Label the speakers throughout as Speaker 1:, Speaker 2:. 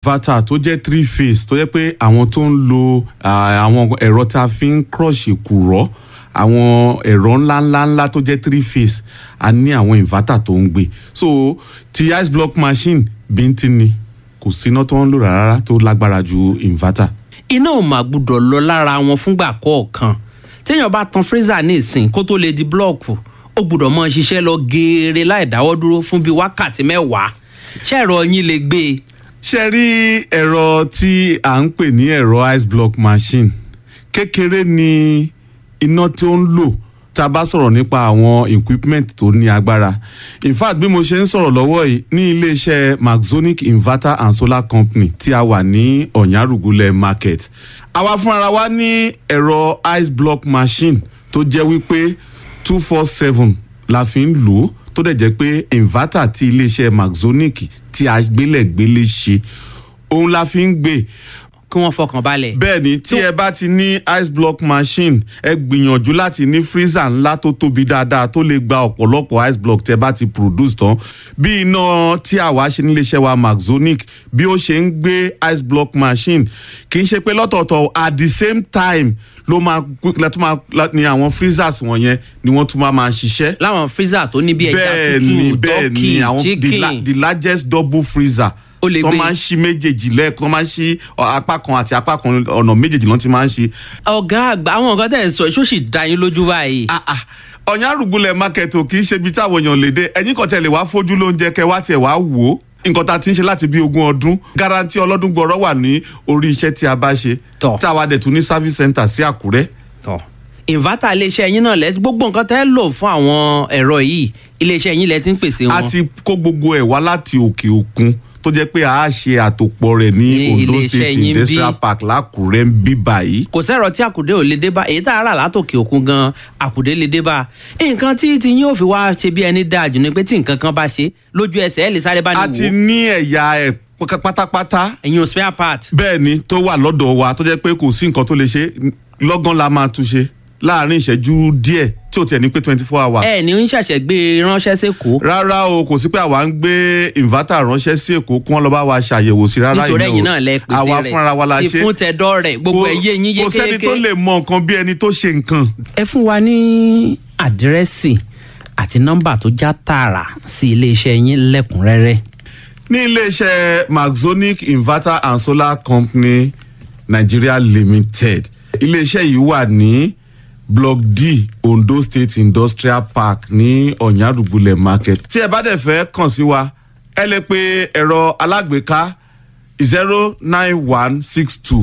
Speaker 1: inverter tó jẹ́ three phase tó jẹ́ pé àwọn tó ń lo ah, àwọn ẹ̀rọ tá a fi ń crush èkùrọ́ àwọn ẹ̀rọ ńláńláńlá tó jẹ́ three phase a ní àwọn inverter tó ń gbé so ti ice block machine bíntín ni kò síná tó ń lò rárá tó lágbára ju inverter.
Speaker 2: iná ò mà gbúdọ̀ lọ lára wọn fúngbà kọ̀ọ̀kan téèyàn bá tan freezer ní ìsìn kó tó lè di blọọkù ó gbúdọ̀ mọ ṣiṣẹ́ lọ geere láì dáwọ́ dúró fún bíi wákàtí mẹ́wàá ṣẹ́ẹ̀rọ yín lè gbé e.
Speaker 1: ṣe rí ẹ̀rọ tí à ń pè ní ẹ̀rọ ice block machine kékeré ni iná tó ń lò tá a bá sọ̀rọ̀ nípa àwọn equipment tó ní agbára in fact bí mo ṣe ń sọ̀rọ̀ lọ́wọ́ yìí ní iléeṣẹ́ maxonic inverter and solar company tí a wà ní ọ̀nyárùgúlẹ̀ market àwa fúnra wa ní ẹ̀rọ ice block machine tó jẹ́ wípé two four seven la fi ń lò ó tó dẹ̀ jẹ́ pé inverter tí iléeṣẹ́ maxonic tí a gbélẹ̀gbélé ṣe òun la fi ń gbé
Speaker 2: kí wọ́n fọkàn balẹ̀.
Speaker 1: bẹ́ẹ̀ ni tí ẹ bá ti ní ice block machine ẹ gbìyànjú láti ní freezer ńlá tó tóbi dáadáa tó lè gba ọ̀pọ̀lọpọ̀ ice block tẹ bá ti produce tán bí iná tí àwa ṣe níléeṣẹ́ wa maxonic bí ó ṣe ń gbé ice block machine kì í ṣe pé lọ́tọ̀ọ̀tọ̀ at the same time ló máa lẹ́tọ́ máa ní àwọn freezers wọ̀nyẹn ni wọ́n tún máa máa ṣiṣẹ́
Speaker 2: láwọn freezer tó ní bí ẹja
Speaker 1: bẹ́ẹ̀ ni
Speaker 2: tútù
Speaker 1: bẹ́ẹ̀
Speaker 2: turkey
Speaker 1: ni àwọn the, la,
Speaker 2: chicken
Speaker 1: the largest double freezer
Speaker 2: Ó lè
Speaker 1: tó
Speaker 2: gbé.
Speaker 1: máa ń ṣí méjèèjì lẹ́ẹ̀kan tó máa ń ṣí ọ, apá kan àti apá kan ọ̀nà méjèèjì lọ́n ti máa ń ṣí.
Speaker 2: ọ̀gá àgbà àwọn nǹkan tẹ̀ ń sọ èso sì dá yín lójú báyìí.
Speaker 1: Ah, ah, ọ̀yàn àrùgbùlẹ̀ market ò kì í ṣe ibi táwọn èèyàn lè dé ẹ̀yìn kan tẹ̀lé wá fojú lóúnjẹ kẹ wá tiẹ̀ wá wò ó nǹkan tá a ti ń ṣe láti bí ogún ọdún garanti ọlọ́dún gbọ́rọ́ wà ní orí iṣẹ́ tí a bá ṣe
Speaker 2: Tọ́.
Speaker 1: táwa dẹ̀ tún ní service center sí àkúrẹ́
Speaker 2: tọ inverter iléeṣẹ́ yín náà lẹ́sí gbogbo nǹkan tẹ́ lò fún àwọn ẹ̀rọ yìí iléeṣẹ́ yín lẹ́ ti ń pèsè
Speaker 1: a
Speaker 2: wọn.
Speaker 1: ti kó gbogbo ẹ̀ wá láti òkè òkun tó jẹ́ pé a á ṣe àtòpọ̀ rẹ̀ ní
Speaker 2: Ní
Speaker 1: Ondo
Speaker 2: ilé-iṣẹ́
Speaker 1: State
Speaker 2: yín bí?
Speaker 1: Industrial Park lákùrẹ́ ń bí báyìí.
Speaker 2: kò sẹ́rọ̀ tí àkùdé ò lè dé bá èyí tá a rà látòkè òkun gan àkùdé lè dé bá nǹkan tí tí yín ò fi wá ṣe bí ẹni dáa jù ni pé tí nǹkan kan bá ṣe lójú ẹsẹ̀ ẹ̀ lè sáré bá ní
Speaker 1: a ti
Speaker 2: wò ó
Speaker 1: ní ẹ̀yà ẹ̀ pátápátá
Speaker 2: ẹ̀yin ò spare part
Speaker 1: bẹ́ẹ̀ ni tó wà lọ́dọ̀ wa tó jẹ́ pé kò sí nǹkan tó lè ṣe lọ́gán la máa tún ṣe láàrin ìṣẹ́jú díẹ̀ tí ò tiẹ̀ ní pé twenty four hours.
Speaker 2: ẹ ní ń ṣẹ̀ṣẹ̀ gbé e ránṣẹ́ sẹ́kọ̀ọ́
Speaker 1: rárá o kò sí pé àwa ń gbé inverter ránṣẹ́ sí èkó kí wọ́n lọ bá wa ṣàyẹ̀wò sí rárá
Speaker 2: nítorí
Speaker 1: ìyẹn o.
Speaker 2: ẹ̀yin náà lẹ pèsè
Speaker 1: àwa
Speaker 2: rẹ̀
Speaker 1: fúnra wa la
Speaker 2: ti
Speaker 1: ṣe
Speaker 2: fún tẹ̀dọ́ rẹ̀ gbogbo
Speaker 1: Kò-
Speaker 2: ẹ̀ yé yín
Speaker 1: kò sẹ́ni tó
Speaker 2: yékéyéké.
Speaker 1: lè mọ nǹkan bí ẹni tó ṣe nǹkan.
Speaker 2: ẹ fún wa ní àdírẹ́sì àti nọ́mbà tó já tààrà sí iléeṣẹ́ yín lẹ́kùnrẹ́rẹ́.
Speaker 1: ní iléeṣẹ́ maxonic inverter and solar company nigeria limited iléeṣẹ́ yìí wà ní block d ondo state industrial park ní ọ̀nyàdùgbùlẹ̀ market tí ẹ bá dẹ̀ fẹ́ kàn sí wa ẹ lè pe ẹ̀rọ alágbèéká zero nine one six two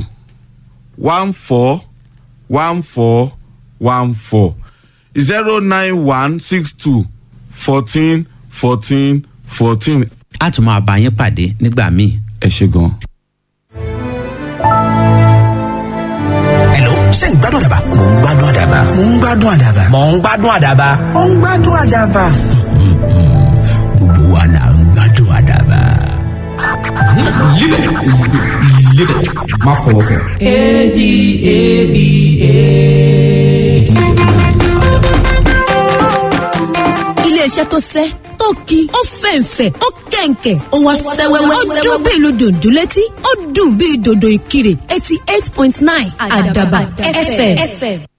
Speaker 1: one four one four one four zero nine one six two fourteen fourteen fourteen
Speaker 2: a tún máa bá yín pàdé nígbà míì.
Speaker 1: ẹ ṣe gan.
Speaker 3: Hello, ṣé ń gbádùn àdàbà? Mò ń gbádùn àdàbà. Mò ń gbádùn àdàbà. Mò ń gbádùn àdàbà. Mò ń gbádùn àdàbà. Gbogbo wa là ń gbádùn àdàbà.
Speaker 4: Live it. Live it. Má fọwọ́ kàn.
Speaker 5: iléeṣẹ́ tó sẹ́ tó ki ó fẹ̀ǹfẹ̀ ó kẹ̀ǹkẹ̀ ó wá sẹ́wẹ́wẹ́ ó dún bí ìlú dòdò létí ó dùn bí dòdò ìkirè eighty eight point nine àdàbà fm.